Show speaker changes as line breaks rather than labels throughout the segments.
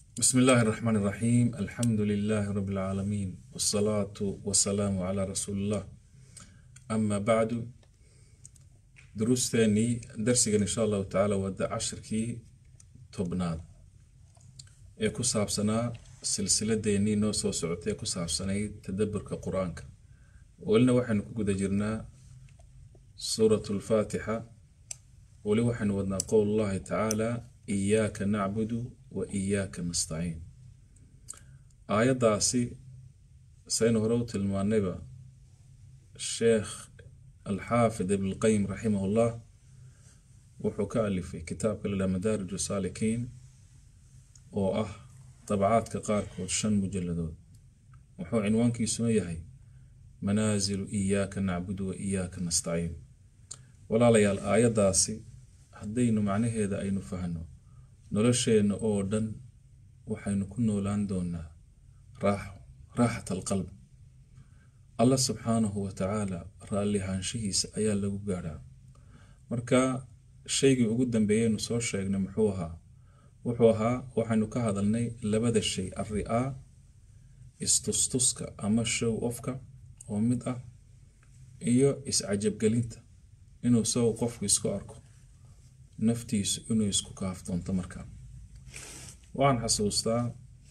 بسم الله الرحمن الرحيم الحمد لله رب العالمين والصلاة والسلام على رسول الله أما بعد دروستاني درسي إن شاء الله تعالى ودا عشركي تبناد ee ku saabsanaa silsiladeennii noo soo socotay ee ku saabsanayd tadaburka qur-aanka welina waxaynu ku guda jirnaa suuratu lfaatixa weli waxaynu wadnaa qowl llahi tacaala iyaaka nacbudu wa iyaaka nastaciin aayaddaasi saynu hore u tilmaanayba sheekh alxaafid ibnulqayim raximah llah wuxuu ka alifay kitaabka la dhaha madaarij saalikiin oo ah dabcaadka qaarkood shan mujalladood wuxuu cinwaankiisuna yahay manaasilu iyaaka nacbudu wa iyaaka nastaciin walaalayaal aayaddaasi haddaynu macnaheeda aynu fahno nolosheenna oo dhan waxaynu ku noolaan doonaa raaxo raaxat alqalb allah subxaanahu wa tacaala raallihaanshihiisa ayaa lagu gaadhaa marka shaygii ugu dambeeyeynu soo sheegnay muxuu ahaa wuxuu ahaa waxaynu ka hadalnay labada shay alri-aa istustuska ama show ofka oo mid ah iyo iscajabgelinta inuu isagu qofku isku arko naftiisu inuu isku kaafdoonto markaa waxaan xasuustaa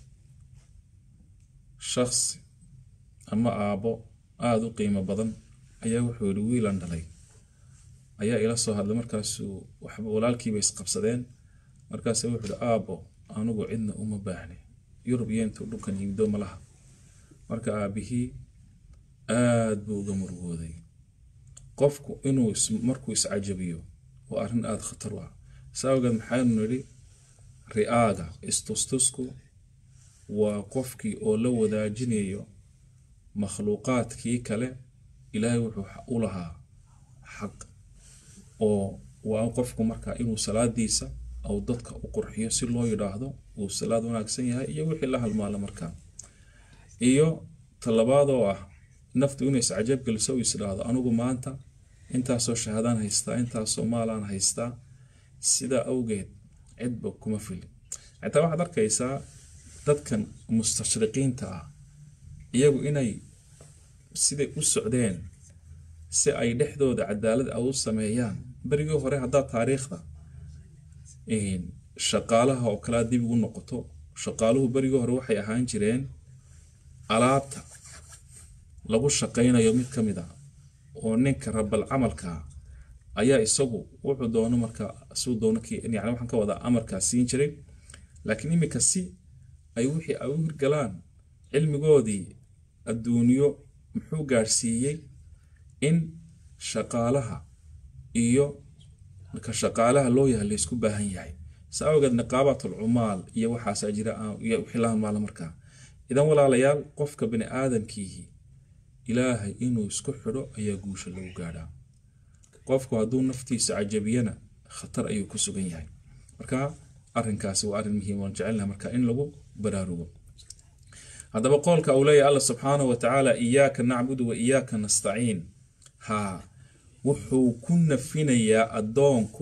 shaksi ama aabbo aada u qiimo badan ayaa wuxuu yihi wiilan dhalay ayaa ila soo hadlay markaasuu waxba walaalkiiba isqabsadeen markaase wuxuu ihi aabbo anugu cidna uma baahni yurub iyo intuu dhulkan yimdo malaha marka aabihii aada buu uga murugooday qofku inuu markuu iscajabiyo waa arrin aada khatar u ah saa awgeed maxaynu nidhi ri-aaga istustusku waa qofkii oo la wadaajinayo makhluuqaadkii kale ilaahay wuxuu u lahaa xaq oo waa qofku markaa inuu salaadiisa au dadka u qurxiyo si loo yidhaahdo uu salaad wanaagsan yahay iyo wixii la halmaala markaa iyo talabaad oo ah naftu inay iscajab geliso uu isdhaahdo anigu maanta intaasoo shahadaan haystaa intaasoo maalaan haystaa sidaa awgeed cidba kuma filin xitaa waxaad arkaysaa dadkan mustashriqiinta ah iyagu inay siday u socdeen si ay dhexdooda cadaalad a u sameeyaan berigii hore haddaad taariikhda shaqaalaha oo kalea dib ugu noqoto shaqaaluhu berigii hore waxay ahaan jireen alaabta lagu shaqaynayo mid ka mid a oo ninka rabal camalka ayaa isagu wuxuu doono markaa suu doono yani waxaan ka wadaa amarkaa siin jiray laakiin iminka si ay wixii ay u hirgalaan cilmigoodii adduunyo muxuu gaadhsiiyey in shaqaalaha iyo marka shaqaalaha loo yahay laysku baahan yahay sa awgeed niqaabatul cumaal iyo waxaasaa jira wixii la halmaala markaa idan walaalayaal qofka bani aadamkiihi ilaahay inuu isku xidho ayaa guusha lagu gaadhaa qofku hadduu naftiisa cajabiyana khatar ayuu ku sugan yahay marka arinkaasi waa arrin muhiim waan jecelnaha marka in lagu baraarugo haddaba qoolka uu leeyahy alla subxaanahu wa tacaala iyaaka nacbudu wa iyaaka nastaciin haa wuxuu ku nafinayaa addoonku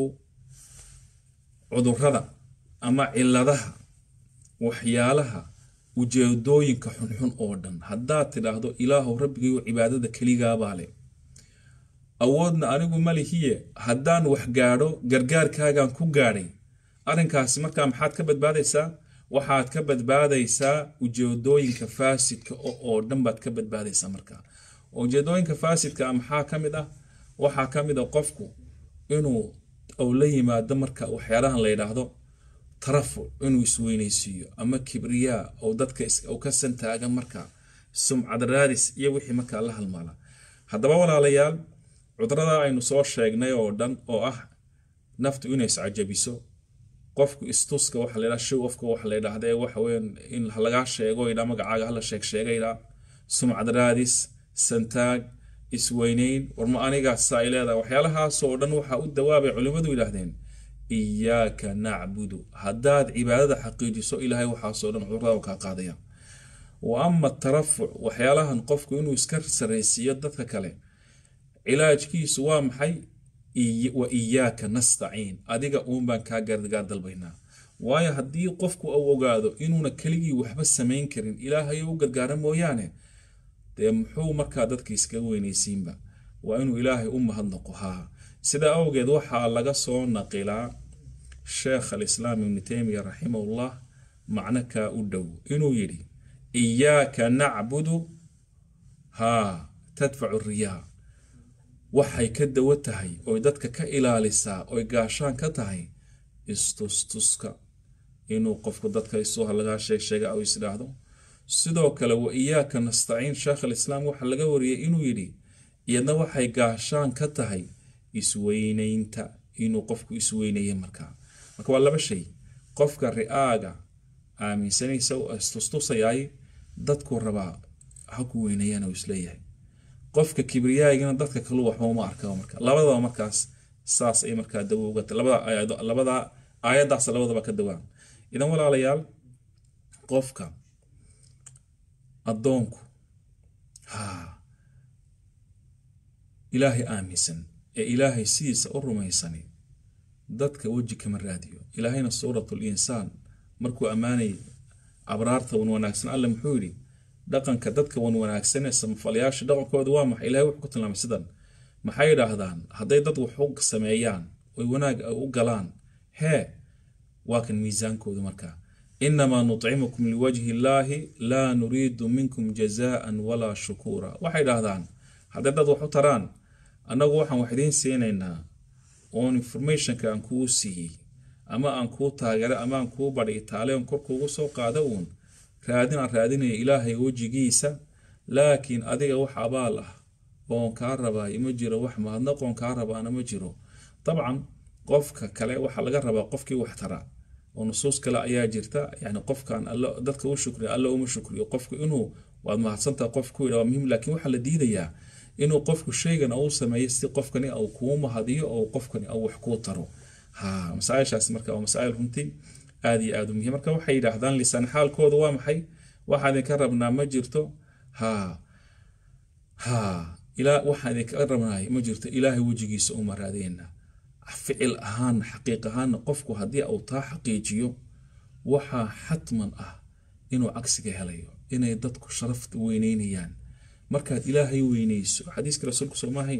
cudurada ama ciladaha waxyaalaha ujeedooyinka xunxun oo dhan haddaad tidhaahdo ilaahu rabbigayo cibaadada keligaabaa leh awoodna anigu malihiye haddaan wax gaadho gargaarkaagaan ku gaadhay arrinkaasi markaa maxaad ka badbaadaysaa waxaad ka badbaadaysaa ujeedooyinka faasidka oo dhan baad ka badbaadaysaa markaa ujeedooyinka faasidka maxaa ka mid ah waxaa ka mid a qofku inuu ou la yimaado marka waxyaalahan la yidhaahdo tarafuc inuu isweynaysiiyo ama kibriyaa ou dadka ka santaaga marka sumcad raadis iyo wixii markaa la halmaala haddaba walaalayaal cudurada aynu soo sheegnay oo dhan oo ah naftu inay iscajabiso qofku istuska waxa ladhaha show ofka waxa la yidhaahda ee waxa weyan in lagaa sheego yidhaa magacaaga hala sheeg sheega yidhaa sumcad raadis santaag isweyneyn warma anigaas saa ay leedahay waxyaalahaasoo dhan waxaa u dawaabay culimmadu yidhaahdeen iyaaka nacbudu haddaad cibaadada xaqiijiso ilaahay waxaasoo dhan cudurada kaa qaadaya wa ama tarafuc waxyaalahan qofku inuu iska saraysiiyo dadka kale cilaajkiisu waa maxay wa iyaaka nastaciin adiga uun baan kaa gargaar dalbaynaa waayo haddii qofku uu ogaado inuuna keligii waxba samayn karin ilaahay u gargaara mooyaane dee muxuu markaa dadka iskaga weynaysiinba waa inuu ilaahay u mahadnaqo haa sidaa awgeed waxaa laga soo naqilaa sheekh alislaam ibnu teymiya raximahullah macno kaa u dhow inuu yidhi iyaaka nacbudu haa tadfacu riyaa waxay ka dawo tahay oy dadka ka ilaalisaa oy gaashaan ka tahay istustuska inuu qofku dadka isuha lagaa sheeg sheega u isdhaahdo sidoo kale wa iyaaka nastaciin sheekh alislaam waxaa laga wariyey inuu yidhi iyadna waxay gaashaan ka tahay isweynaynta inuu qofku isweynaye markaa marka waa laba shay qofka ri'aaga aaminsanaysa istustusayay dadku rabaa ha ku weynayaan uu isleeyahay qofka kibriyaagina dadka kalu waxba uma arka marka labadaba markaas saas ay markaa dawo uga labada aayado labada aayadaas labadaba ka dawaan idan walaalayaal qofka addoonku haa ilaahay aaminsan ee ilaahay sidiisa u rumaysani dadka weji kama raadiyo ilaahayna suuratul insaan markuu ammaanayay abraarta wan wanaagsan alle muxuu yidhi dhaqanka dadka wan wanaagsan ee samafalayaasha dhaqankooda waa maxay ilahay wuxuu ku tilmaamay sidan maxay yidhaahdaan hadday dad wax u sameeyaan oy wanaag u galaan hee waa kan miisaankooda markaa inamaa nutcimukum liwajhi illaahi laa nuriidu minkum jazaan walaa shukuura waxay idhaahdaan hadday dad wax u taraan annagu waxaan wax idiin siinaynaa oon informationka aan kuu siiyey ama aan kuu taageero ama aan kuu badhi itaaleon korkuugu soo qaada uun raadin aan raadinaya ilaahay wejigiisa laakiin adiga wax abaal ah oon kaa rabaayo ma jiro wax mahadnaqoon kaa rabaana ma jiro dabcan qofka kale waxaa laga rabaa qofkii wax tara oo nusuus kale ayaa jirta yani qofkan dadka u shukriya alla uma shukriyo qofku inuu waad mahadsantaha qof ku yidha waa muhiim laakiin waxaa la diidayaa inuu qofku shaygan uu sameeyo si qofkani uu kuu mahadiyo oo qofkani uu wax kuu taro ha masaaishaas marka waa masaa'il runtii aad iyo aad u muhiim marka waxay yidhaahdaan lisaan xaalkooda waa maxay waxaa idinka rabnaa ma jirto ha ha ilaa waxaan idinka rabnaay ma jirto ilaahay wejigiisa uma raadeyna ficil ahaan xaqiiq ahaanna qofku haddii uu taa xaqiijiyo waxaa xatman ah inuu cagsiga helayo inay dadku sharafta weyneynayaan markaad ilaahay weyneyso xadiiska rasuulku sooma ahayn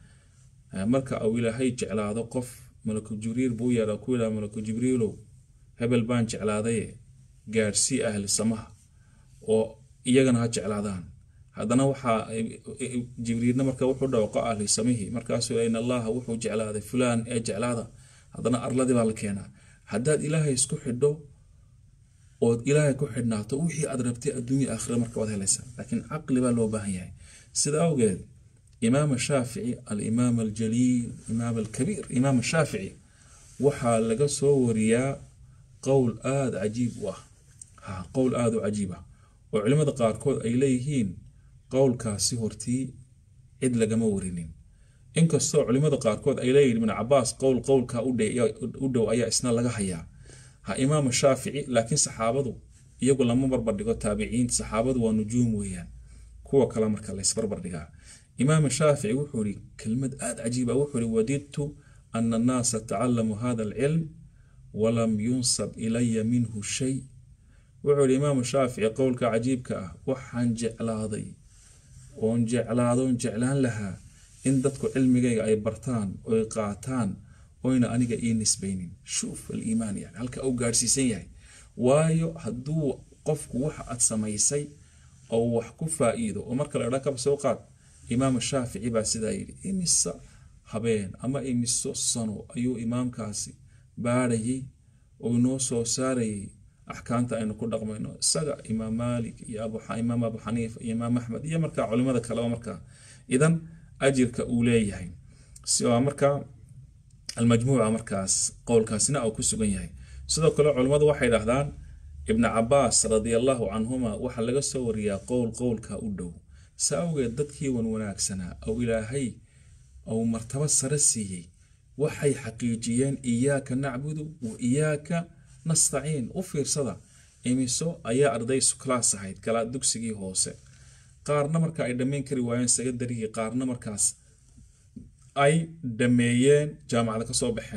marka uu ilaahay jeclaado qof malaku jibriil buu yeedha ku yidhaha malaku jibriilow hebel baan jeclaadaye gaadhsii ahli samaha oo iyagana ha jeclaadaan haddana waxaa jibriilna marka wuxuu dhawaqo ahli samihii markaasuu in allaha wuxuu jeclaaday fulaan ee jeclaada haddana arladii baa la keenaa haddaad ilaahay isku xidho ood ilaahay ku xidhnaato wixii aad rabtay adduunya aakhira marka waad helaysaa laakiin caqli baa loo baahan yahay sida awgeed imaam shaafici alimaam aljaliil imaam alkabiir imaam shaafici waxaa laga soo wariyaa qowl aada cajiib u ah ha qowl aada u cajiib ah oo culimmada qaarkood ay leeyihiin qowlkaasi hortii cid lagama warinin inkastoo culimmada qaarkood ay leeyihin ibn cabaas qowl qowlkaa u dhow ayaa isna laga hayaa ha imaam shaafici laakiin saxaabadu iyagu lama barbardhigo taabiciinta saxaabadu waa nujuum weeyaan kuwa kale marka laysbarbardhigaa imaam shaafici wuxuu ihi kelmad aada cajiiba wuxuu ihi wadidtu ana annaasa tacalamuu hada alcilm walam yunsab ilaya minhu shay wuxuu ihi imaam shaafici qowlka cajiibka ah waxaan jeclaaday oon jeclaadoon jeclaan lahaa in dadku cilmigayga ay bartaan oy qaataan oyna aniga ii nisbaynin shuuf aliimaan yani halka uu gaadhsiisan yahay waayo hadduu qofku waxa aad samaysay oo wax ku faa'iido oo marka la dha kaba soo qaad imaam shaafici baa sidaa yidhi imisa habeen ama imiso sano ayuu imaamkaasi baadhayay oo inoo soo saarayay axkaamta aynu ku dhaqmayno isaga imaam maalik iyo imaam abu xaniifa iyo imaam axmed iyo markaa culimada kaleba markaa idan ajirka uu leeyahay siwaa markaa almajmuuca markaas qowlkaasina uu ku sugan yahay sidoo kale culimmadu waxay dhahdaan ibnu cabaas radiallahu canhuma waxaa laga soo wariyaa qowl qowlka u dhow sa awgeed dadkii wan wanaagsanaa ou ilaahay ou martabo sare siiyey waxay xaqiijiyeen iyaaka nacbudu wa iyaaka nastaciin u fiirsada imiso ayaa arday sukalaas ahayd galaa dugsigii hoose qaarna marka ay dhammayn kari waayeen secondarygii qaarna markaas ay dhameeyeen jaamacada kasoo baxeen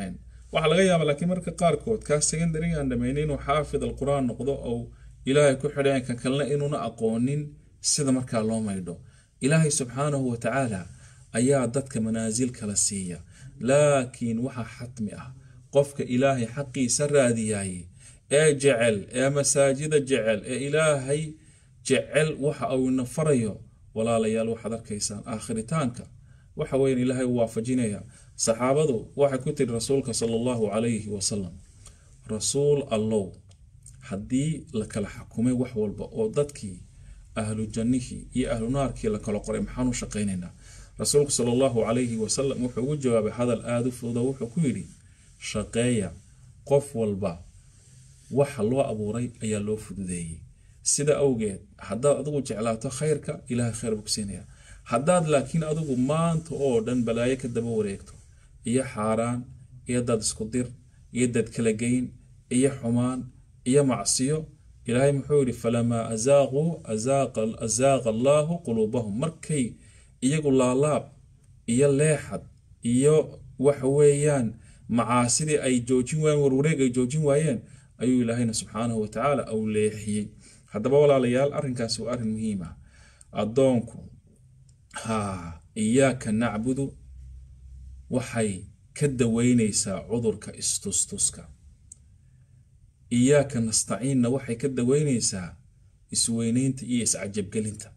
waxaa laga yaaba laakiin marka qaarkood kaa secondary aan dhamaynin inuu xaafid alqur'aan noqdo ou ilaahay ku xidhayan ka kalena inuuna aqoonin sida markaa loo maydho ilaahay subxaanahu wa tacaala ayaa dadka manaasil kala siiya laakiin waxaa xatmi ah qofka ilaahay xaqiisa raadiyaye ee jecel ee masaajida jecel ee ilaahay jecel waxa uu ina farayo walaalayaal waxaad arkaysaan aakhiritaanka waxa weyan ilaahay u waafajinaya saxaabadu waxay ku tiri rasuulka sala allahu calayhi wasalam rasuul allow haddii la kala xakumay wax walba oo dadkii ahlu jannihii iyo ahlu naarkii la kala qoray maxaan u shaqaynaynaa rasuulku sala allahu calayhi wasalam wuxuu ugu jawaabay hadal aada u fududa wuxuu ku yidhi shaqeeya qof walba waxa loo abuuray ayaa loo fududeeyey sida awgeed haddaad adigu jeclaato khayrka ilaahay khayr buu ku siinaya haddaad laakiin adigu maanta oo dhan balaayo ka daba wareegto iyo xaaraan iyo dad isku dir iyo dad kala geyn iyo xumaan iyo macsiyo ilaahay muxuu yidhi falamaa azaaquu azaaqa allaahu quluubahum markay iyagu laalaab iyo leexad iyo waxa weeyaan macaasidii ay joojin waayeen warwareeg ay joojin waayeen ayuu ilaahayna subxaanahu wa tacaala au leexiyey haddaba walaalayaal arrinkaasi waa arrin muhiim ah addoonku haa iyaaka nacbudu waxay ka daweynaysaa cudurka istustuska iyaaka nastaciinna waxay ka daweynaysaa isweyneynta iyo iscajabgelinta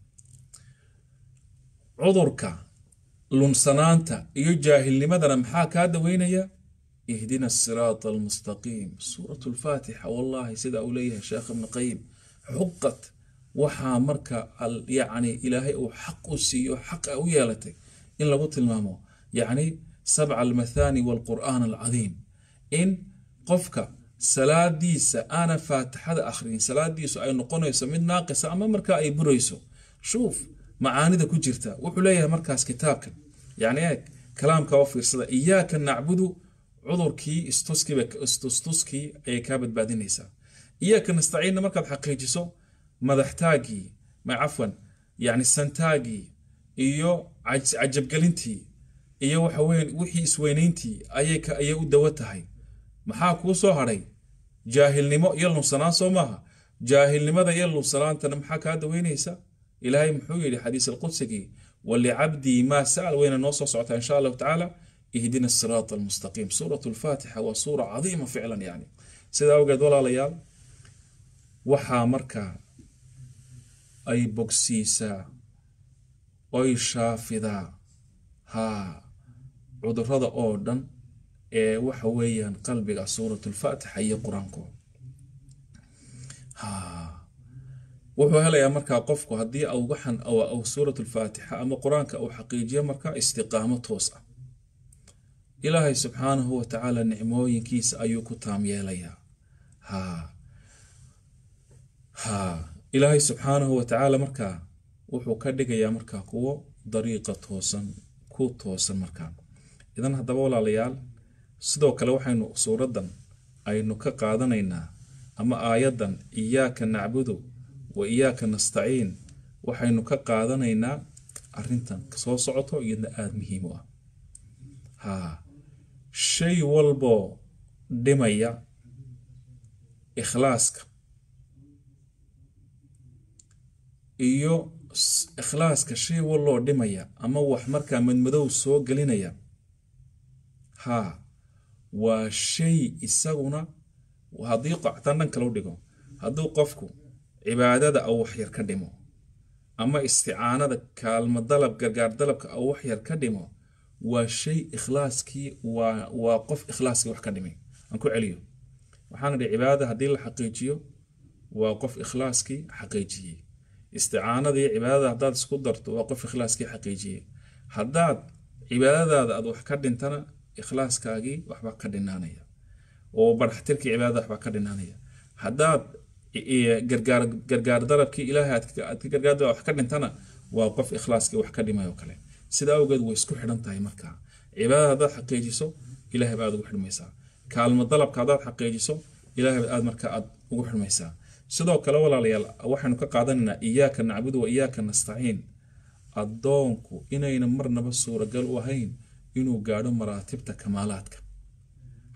cudurka lunsanaanta iyo jaahilnimadana maxaa kaa daweynaya ihdina asiraata almustaqiim suurat lfaatixa wallahi sida uu leeyahay sheekh ibni qayim xuqad waxaa marka yacni ilaahay uu xaq u siiyo xaqa u yeelatay in lagu tilmaamo yacni sabca almathani waalqur'aan alcadiim in qofka salaadiisa aana faatixada akhriyin salaadiisu ay noqonayso mid naaqisa ama markaa ay burayso shuuf macaanida ku jirta wuxuu leeyahay markaas kitaabkan yacni eeg kalaamka oo fiirsada iyaaka nacbudu cudurkii istustuskii ayay kaa badbaadinaysaa iyaaka nastaciinna markaad xaqiijiso madaxtaagii ma cafwan yacni santaagii iyo cajabgelintii iyo waxa weyan wixii isweynayntii ayay ayay u dawo tahay maxaa kuu soo hadhay jaahilnimo iyo lunsanaan soo maaha jaahilnimada iyo lunsanaantana maxaa kaa daweynaysa ilaahay muxuu yidhi xadiis alqudsigii walicabdii maa sa'al wayna noo soo socotaa insha allahu tacaala ihdina asiraata almustaqiim suurat lfaatixa waa suura cadiima ficlan yani sida awgeed walaalayaal waxaa markaa ay bogsiisaa oy shaafidaa haa cudurada oo dhan ee waxa weeyaan qalbiga suurat lfaatixa iyo qur-aanko wuxuu helayaa markaa qofku haddii au waxan au suurat lfaatixa ama qur-aanka uu xaqiijiyo markaa istiqaamo toos ah ilaahay subxaanahu wa tacaala nicmooyinkiisa ayuu ku taam yeelayaa ha ha ilaahay subxaanahu wa tacaala markaa wuxuu ka dhigayaa markaa kuwo dariiqa toosan ku toosan markaa idan haddaba walaalayaal sidoo kale waxaynu suuraddan aynu ka qaadanaynaa ama aayaddan iyaaka nacbudu wa iyaaka nastaciin waxaynu ka qaadanaynaa arrintan soo socoto iyadna aada muhiim u ah haa shay walboo dhimaya ikhlaaska iyo ikhlaaska shay walloo dhimaya ama wax markaa madmadow soo gelinaya haa waa shay isaguna haddii qoctan dhan kale u dhigo hadduu qofku cibaadada au waxyar ka dhimo ama isticaanada kaalmo dalab gargaar dalabka au waxyar ka dhimo waa shay ikhlaaskii waa waa qof ikhlaaskii wax ka dhimay aan ku celiyo waxaan idhi cibaadada haddii la xaqiijiyo waa qof ikhlaaskii xaqiijiyey isticaanadii cibaadada haddaad isku darto waa qof ikhlaaskii xaqiijiyey haddaad cibaadadaada aad wax ka dhintana ikhlaaskaagii waxba ka dhinaanaya oo barxtirkii cibaadada waxba ka dhinaanaya haddaad gargaar gargaar dalabkii ilaahay aad ka gargaarda wax ka dhintana waa qof ikhlaaskii wax ka dhimay oo kale sida awgeed way isku xidhan tahay markaa cibaadada haddaad xaqiijiso ilahay ba aad ugu xidhmaysaa kaalmo dalabka haddaad xaqiijiso ilahay aad markaa aad ugu xidhmaysaa sidoo kale walaalayaal waxaynu ka qaadanaynaa iyaaka nacbudu wa iyaaka nastaciin addoonku inayna marnaba suuragal u ahayn inuu gaadho maraatibta kamaalaadka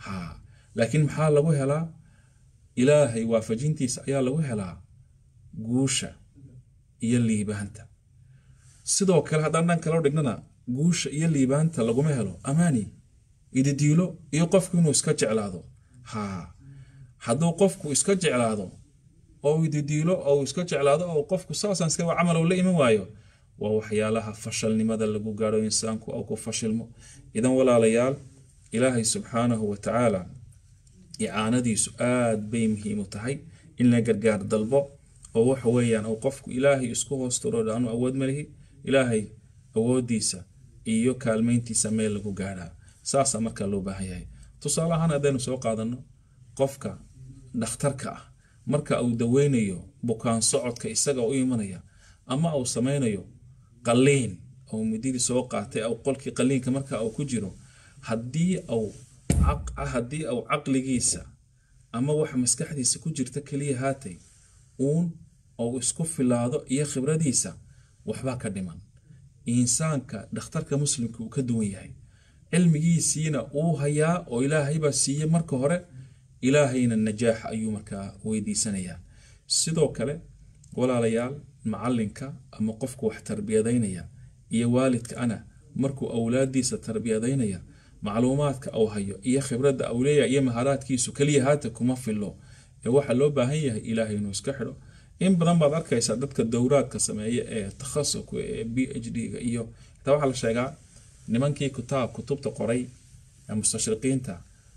ha laakiin maxaa lagu helaa ilaahay waafajintiisa ayaa lagu helaa guusha iyo liibaanta sidoo kale haddaan dhan kaloo dhignana guusha iyo liibaanta laguma helo amaani ididiilo iyo qofku inuu iska jeclaado ha hadduu qofku iska jeclaado oo ididiilo oo iska jeclaado oo qofku saasaan iska camal la iman waayo waa waxyaalaha fashalnimada lagu gaadho insaanku oo ku fashilmo idan walaalayaal ilaahay subxaanahu wa tacaala icaanadiisu aad bay muhiim u tahay in la gargaar dalbo oo waxa weeyaan oo qofku ilaahay isku hoosturo aanu awood malihi ilaahay awoodiisa iyo kaalmeyntiisa meel lagu gaadhaa saasaa markaa loo baahan yahay tusaale ahaan haddaynu soo qaadano qofka dhakhtarka ah marka uu daweynayo bukaan socodka isaga u imanaya ama uu samaynayo qaliin oo mididii soo qaatay aw qolkii qaliinka marka uu ku jiro haddii uu haddii uu caqligiisa ama wax maskaxdiisa ku jirta keliya haatay uun ou isku filaado iyo khibradiisa waxbaa ka dhiman insaanka dhakhtarka muslimka uu ka duwan yahay cilmigiisiina uu hayaa oo ilaahaybaa siiyey marka hore ilaahayna najaax ayuu markaa weydiisanayaa sidoo kale walaalayaal macalinka ama qofku wax tarbiyadaynaya iyo waalidka ana markuu awlaadiisa tarbiyadaynaya macluumaadka uu hayo iyo khibradda uu leeyahay iyo maharaadkiisu keliya haata kuma filo ee waxaa loo baahan yahay ilaahay inuu iska xidho in badan baad arkaysaa dadka dowraadka sameeya ee takhasuska ee b h d-ga iyo xitaa waxaa la sheegaa nimankii kutaab kutubta qoray mustashriqiinta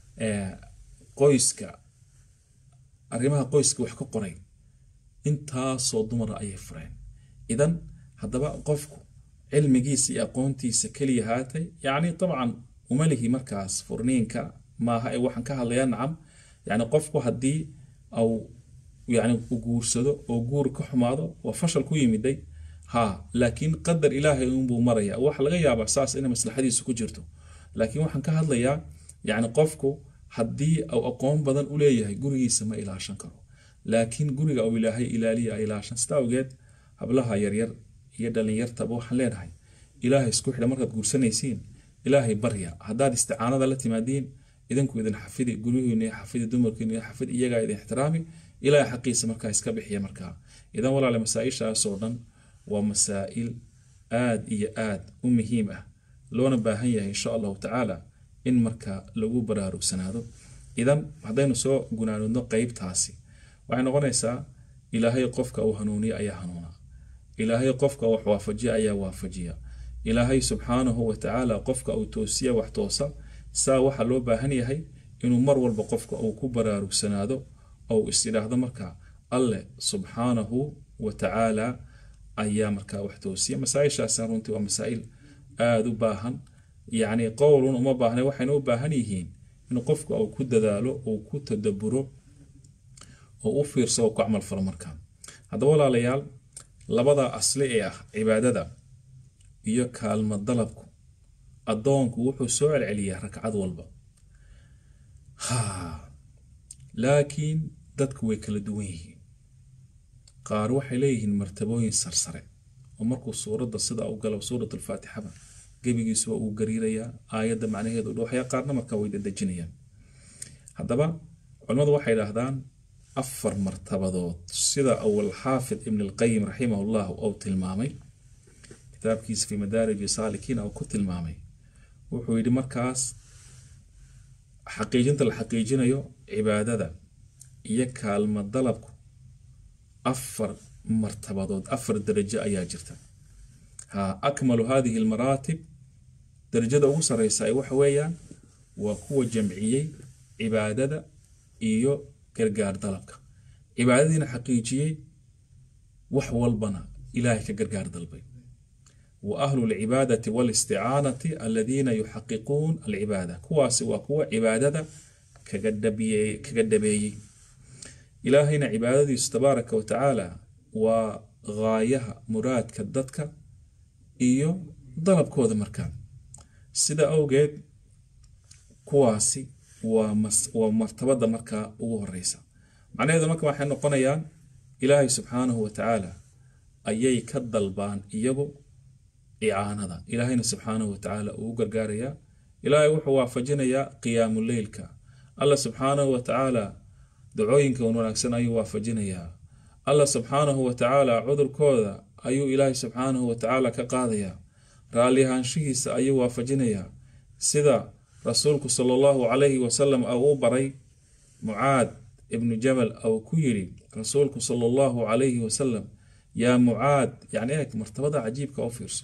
qoyska arrimaha qoyska wax ka qoray intaasoo dumara ayay fureen idan haddaba qofku cilmigiisa iyo aqoontiisa keliya haatay yacni dabcan umalihi markaas furniinka maaha ee waxaan ka hadlayaa nacam yacni qofku haddii au yacni u guursado oo guur ka xumaado waa fashal ku yimiday ha laakiin qadar ilaahay unbuu maraya waxa laga yaabaa saas inay maslaxadiisu ku jirto laakiin waxaan ka hadlayaa yacni qofku haddii uu aqoon badan u leeyahay gurigiisa ma ilaashan karo laakiin guriga uu ilaahay ilaaliya ilaashan sida awgeed hablaha yaryar iyo dhalinyartaba waxaan leenahay ilaahay isku xidha markaad guursanaysiin ilaahay barya haddaad isticaanada la timaadiin idinku idin xafidi guryihiinu xafidi dumarkiinu xafidi iyagaa idin ixtiraami ilaahay xaqiisa markaa iska bixiya markaa idan walaale masaa-ishaasoo dhan waa masaa'il aad iyo aad u muhiim ah loona baahan yahay insha allahu tacaala in markaa lagu baraarugsanaado idan haddaynu soo gunaanudno qeybtaasi waxay noqonaysaa ilaahay qofka uu hanuuniya ayaa hanuuna ilaahay qofka wax waafajiya ayaa waafajiya ilaahay subxaanahu wa tacaala qofka uu toosiya wax toosa saa waxaa loo baahan yahay inuu mar walba qofka uu ku baraarugsanaado ou is idhaahdo markaa alle subxaanahu wa tacaala ayaa markaa wax toosiya masaa-ishaasna runtii waa masaa'il aada u baahan yacni qowlun uma baahna waxayna u baahan yihiin in qofka uu ku dadaalo uu ku tadaburo oo u fiirso oo ku camal falo markaa haddaba walaalayaal labada asli ee ah cibaadada iyo kaalmo dalabku addoonku wuxuu soo celceliyaa ragcad walba ha laakiin dadku way kala duwan yihiin qaar waxay leeyihiin martabooyin sarsare oo markuu suuradda sida u galo suurat alfaatixada gebigiisu waa uu gariirayaa aayadda macnaheedu dhooxaya qaarna markaa way dadejinayaan haddaba culimmadu waxay idhaahdaan afar martabadood sida awal xaafid ibn alqayim raximah llah uu tilmaamay kitaabkiisa fi madaariji saalikiin uu ku tilmaamay wuxuu yidhi markaas xaqiijinta la xaqiijinayo cibaadada iyo kaalmo dalabku afar martabadood afar darajo ayaa jirta ha akmalu hadihi almaraatib darajada ugu sareysa ay waxa weeyaan waa kuwa jamciyey cibaadada iyo gargaar dalabka cibaadadiina xaqiijiyey wax walbana ilaahay ka gargaar dalbay wa ahlu lcibaadati walisticaanati aladiina yuxaqiquun alcibaada kuwaasi waa kuwa cibaadada kaga dhabeeyey ilaahayna cibaadadiisu tabaaraka wa tacaala waa gaayaha muraadka dadka iyo dalabkooda markaa sida awgeed kuwaasi waa martabada markaa ugu horeysa macnaheedu marka waxay noqonayaan ilaahay subxaanahu wa tacaala ayay ka dalbaan iyagu icaanada ilaahayna subxaanahu wa tacaala uu u gargaarayaa ilaahay wuxuu waafajinayaa qiyaamu leylka alla subxaanahu wa tacaala dacooyinka wan wanaagsan ayuu waafajinayaa alla subxaanahu wa tacaala cudurkooda ayuu ilaahay subxaanahu wa tacaala ka qaadayaa raalli ahaanshihiisa ayuu waafajinayaa sida rasuulku sala allahu calayhi wasalam u baray mucaad ibnu jabal ou ku yidhi rasuulku sala allahu calayhi wasalam yaa mucaad yacni eeg martabada cajiibka u fiirso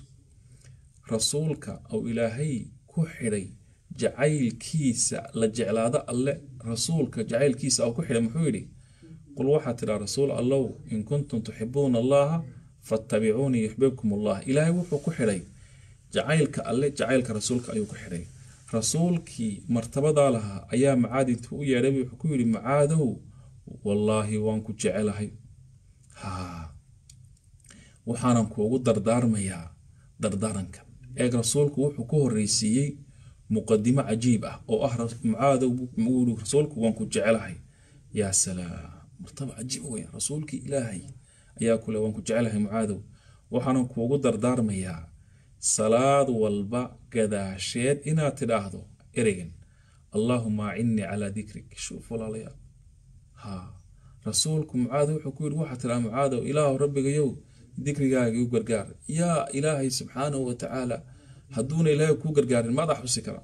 rasuulka ou ilaahay ku xidhay jacaylkiisa la jeclaado alle rasuulka jacaylkiisa ou ku xidhay muxuu yidhi qul waxaa tidhaa rasuul allow in kuntum tuxibuuna allaha fattabicuunii yuxbibkum allah ilaahay wuxuu ku xidhay jacaylka alle jacaylka rasuulka ayuu ku xidhay rasuulkii martabadaa lahaa ayaa macaad intuu u yeedhay wuxuu ku yidhi macaadow wallaahi waan ku jecelahay haa waxaanan kuugu dardaarmayaa dardaarankan eeg rasuulku wuxuu ku horreysiiyey muqadimo cajiib ah oo ah mucaadow ui rasuulku waan ku jecelahay yaa salaam martaba cajiib weyn rasuulkii ilaahay ayaa kule waan ku jecelahay mucaadow waxaanan kuugu dardaarmayaa salaad walba gadaasheed inaad tidhaahdo ereygan allaahuma acinnii calaa dikrik shuuf walaalayaal haa rasuulku mucaad wuxuu ku yidhi waxaa tidhaha mucaadow ilaahu rabbigayow dikrigaaga iu gargaar yaa ilaahay subxaanahu wa tacaala hadduuna ilaahay kuu gargaarin maadaa xusi kara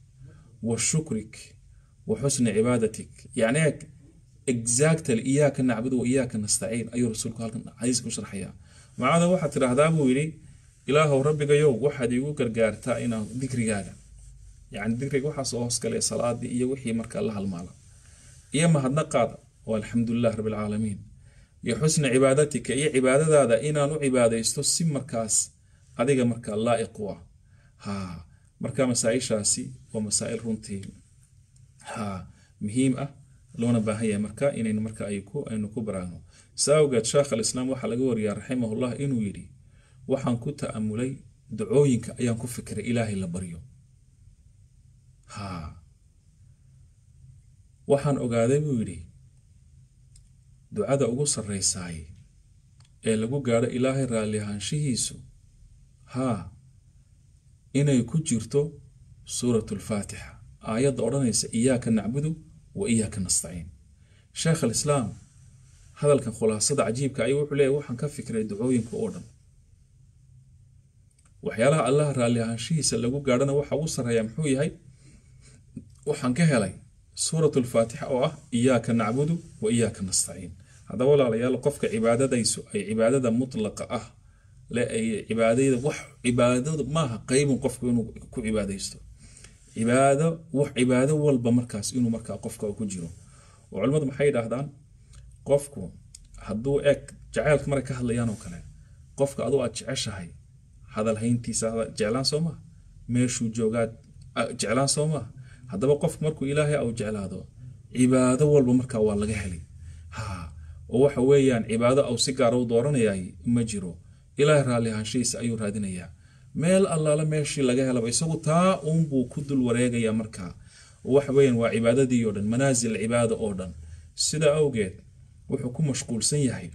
wa shukrik wa xusni cibaadatik yacni eeg exactly iyaaka nacbudu wa iyaaka nastaciin ayuu rasuulku halkan xadiiska u sharxayaa mucaadow waxaad tidhaahdaa buu yidhi ilaahow rabbigayow waxaad iigu gargaartaa inaan dikrigaaga yacni dikriga waxaas oo hoskale salaadii iyo wixii markaa la halmaala iyo mahadnaqaada oo alxamdulilah rabbilcaalamiin iyo xusna cibaadatika iyo cibaadadaada inaan u cibaadaysto si markaas adiga markaa laa'iq u ah haa marka masaa-ishaasi waa masaa-il runtii haa muhiim ah loona baahan yahay marka inaynu marka aynu ku baraagno saa awgeed sheekh alislaam waxaa laga wariyaa raximahullah inuu yidhi waxaan ku ta'amulay dacooyinka ayaan ku fikiray ilaahay la baryo haa waxaan ogaaday buu yidhi ducada ugu sarraysaay ee lagu gaadho ilaahay raalli ahaanshihiisu haa inay ku jirto suuratu alfaatixa aayadda odhanaysa iyaaka nacbudu wa iyaaka nastaciin sheekh alislaam hadalkan khulaasada cajiibka ayuu wuxuu leeyahy waxaan ka fikiray ducooyinka oo dhan waxyaalaha allaha raalli ahaanshihiisa lagu gaadhana waxa ugu sarreeya muxuu yahay waxaan ka helay suuratu alfaatixa oo ah iyaaka nacbudu wa iyaaka nastaciin haddaba walaalayaal qofka cibaadadaysu ay cibaadada mutlaqa ah le ay cibaadada wax cibaadadu maaha qaybun qofku inuu ku cibaadaysto cibaado wax cibaado walba markaas inuu markaa qofka ku jiro oo culimmadu maxay yidhaahdaan qofku hadduu eg jacaylka maray ka hadlayaan oo kale qofka aduu aad jeceshahay hadal hayntiisa jeclaan soo maa meeshuu joogaad jeclaan soo maa haddaba qofku markuu ilaahay au jeclaado cibaado walba markaa waa laga helay ha oo waxa weeyaan cibaado au si gaara u dooranayay ma jiro ilaahay raalli ahaanshihiisa ayuu raadinayaa meel allaala meeshii laga helaba isagu taa uunbuu ku dul wareegayaa markaa waxa weeyaan waa cibaadadii oo dhan manaasil cibaada oo dhan sida awgeed wuxuu ku mashquulsan yahay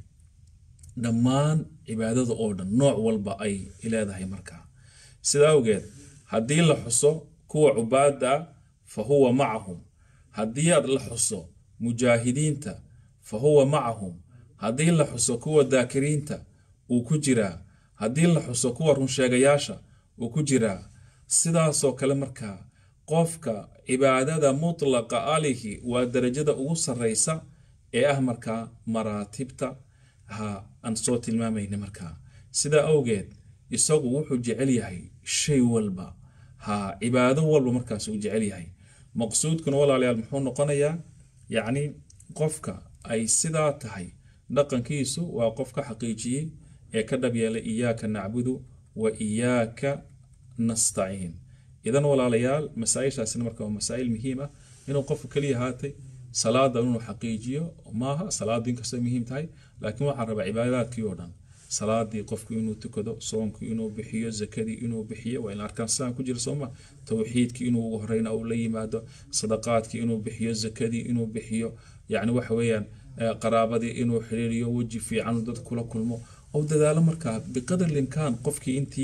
dhammaan cibaadada oo dhan nooc walba ay leedahay markaa sida awgeed haddii la xuso kuwa cubaada fa huwa macahum haddii aad la xuso mujaahidiinta fa huwa macahum haddii la xuso kuwa daakiriinta uu ku jiraa haddii la xuso kuwa runsheegayaasha uu ku jiraa sidaasoo kale markaa qofka cibaadada mutlaqa alihi waa darajada ugu sarraysa ee ah markaa maraatibta ha aan soo tilmaamayna markaa sidaa awgeed isagu wuxuu jecel yahay shay walba ha cibaado walba markaas uu jecel yahay maqsuudkuna walaalayaal muxuu noqonayaa yacni qofka ay sidaa tahay dhaqankiisu waa qof ka xaqiijiyey ee ka dhab yeelay iyaaka nacbudu wa iyaaka nastaciin idan walaalayaal masaa-ishaasina marka waa masaa-il muhiim ah inuu qofku keliya haatay salaada inuu xaqiijiyo maaha salaadu inkastoo muhiim tahay laakiin waxaan rabaa cibaadaadkii oo dhan salaadii qofku inuu tukado soomkii inuu bixiyo zakadii inuu bixiyo waa in arkaan sidaan ku jira sooma towxiidkii inuu ugu horeyna uu la yimaado sadaqaadkii inuu bixiyo zakadii inuu bixiyo yacni waxa weeyaan qaraabadii inuu xiriiriyo weji fiican dad kula kulmo oo dadaalo markaa biqadar limkaan qofkii intii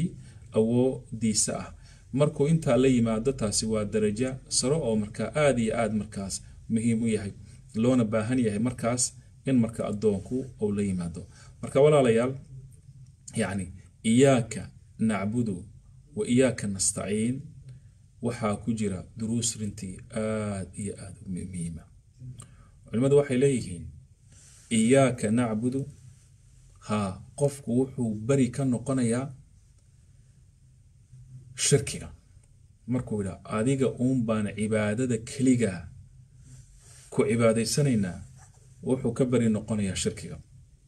awoodiisa ah markuu intaa la yimaado taasi waa daraja saro oo markaa aada iyo aada markaas muhiim u yahay loona baahan yahay markaas in marka addoonku uu la yimaado marka walaalayaal yacni iyaaka nacbudu wa iyaaka nastaciin waxaa ku jira duruus runtii aad iyo aad u muhiima culimmadu waxay leeyihiin iyaaka nacbudu haa qofku wuxuu beri ka noqonayaa shirkiga markuu yidhaa adiga uun baan cibaadada keligaa ku cibaadaysanaynaa wuxuu ka beri noqonayaa shirkiga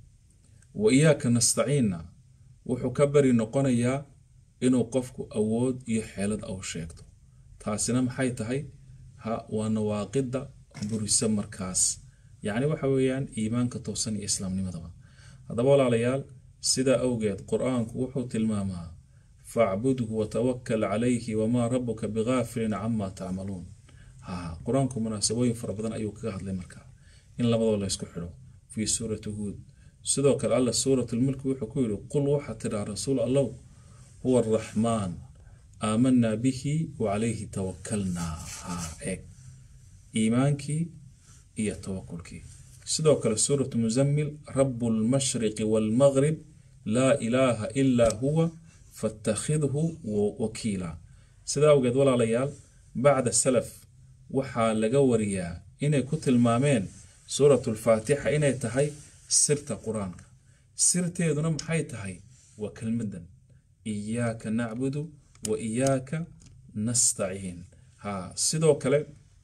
wa iyaaka nastaciinna wuxuu ka beri noqonayaa inuu qofku awood iyo xeelad au sheegto taasina maxay tahay ha waa nawaaqida burisa markaas yacni waxa weeyaan iimaanka toosan iyo islaamnimadaba haddaba walaalayaal sidaa awgeed qur-aanku wuxuu tilmaamaa facbudhu watawakal calayhi wamaa rabuka bigaafilin camaa tacmaluun ha qur-aanku munaasabooyin fara badan ayuu kaga hadlay markaa in labadoo laysku xidho fii suurati huud sidoo kale alla suurat lmulki wuxuu ku yidhi qul waxaa tidhaa rasuul allow huwa araxmaan aamanaa bihi wacalayhi tawakalnaa ha eeg iimaankii iyo tawakulkii sidoo kale suuratu muzammil rabu lmashriqi waalmaqrib laa ilaaha ilaa huwa fattakhidhu wakiila sidaa awgeed walaalayaal bacda salaf waxaa laga wariyaa inay ku tilmaameen suuratu lfaatixa inay tahay sirta qur-aanka sirteeduna maxay tahay waa kelmadan iyaaka nacbudu wa iyaaka nastaciin ha sidoo kale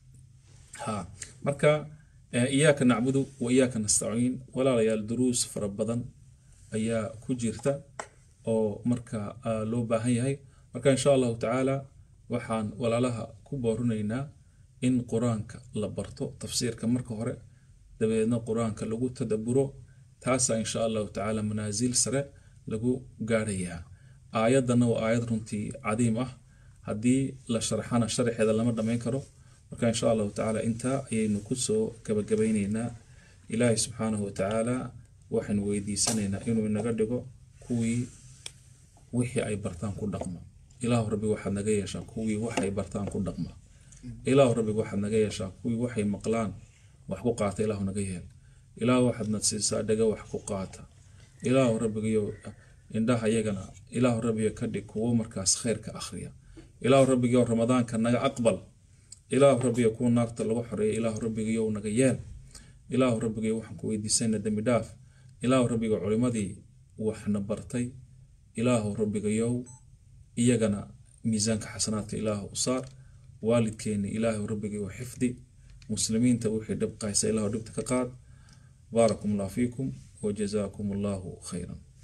ha marka iyaaka nacbudu wa iyaaka nastaciin walaalayaal duruus fara badan ayaa ku jirta oo marka loo baahan yahay marka insha allahu tacaala waxaan walaalaha ku boorinaynaa in qur-aanka la barto tafsiirka marka hore dabeedna qur-aanka lagu tadaburo taasaa insha allahu tacaala manaasil sare lagu gaadhayaa aayadana waa aayad runtii cadiim ah haddii la sharxana sharxeeda lama dhammayn karo marka insha allahu tacaala intaa ayaynu kusoo gabagabayneynaa ilaahay subxaanahu watacaala waxaynu weydiisanaynaa inuu inaga dhigo kuwii wixii ay bartaan ku dhaqma ilaahu rabbi waxaad naga yeeshaa kuwii waxay bartaan ku dhaqma ilaahu rabbi waxaad naga yeeshaa kuwii waxay maqlaan wax ku qaata ilaahu naga yeel ilaahu waxaadna siisaa dhaga wax ku qaata ilaahu rabbigayo indhaha yagana ilaahu rabbiga ka dhig kuwo markaas khayrka akhriya ilaahu rabbigayo ramadaanka naga aqbal ilaahu rabbiga kuwa naagta lagu xoreeya ilaahu rabbigayow naga yeel ilaahu rabbigayo waxaan ku weydiisayna dembi dhaaf ilaahu rabbiga culimadii waxna bartay ilaahu rabbigayow iyagana miisaanka xasanaadka ilaahu u saar waalidkeeni ilaahu rabbigayow xifdi muslimiinta wixii dhib qaysa ilaahu dhibta ka qaad baarakum allah fiikum wajazaakum allahu khayran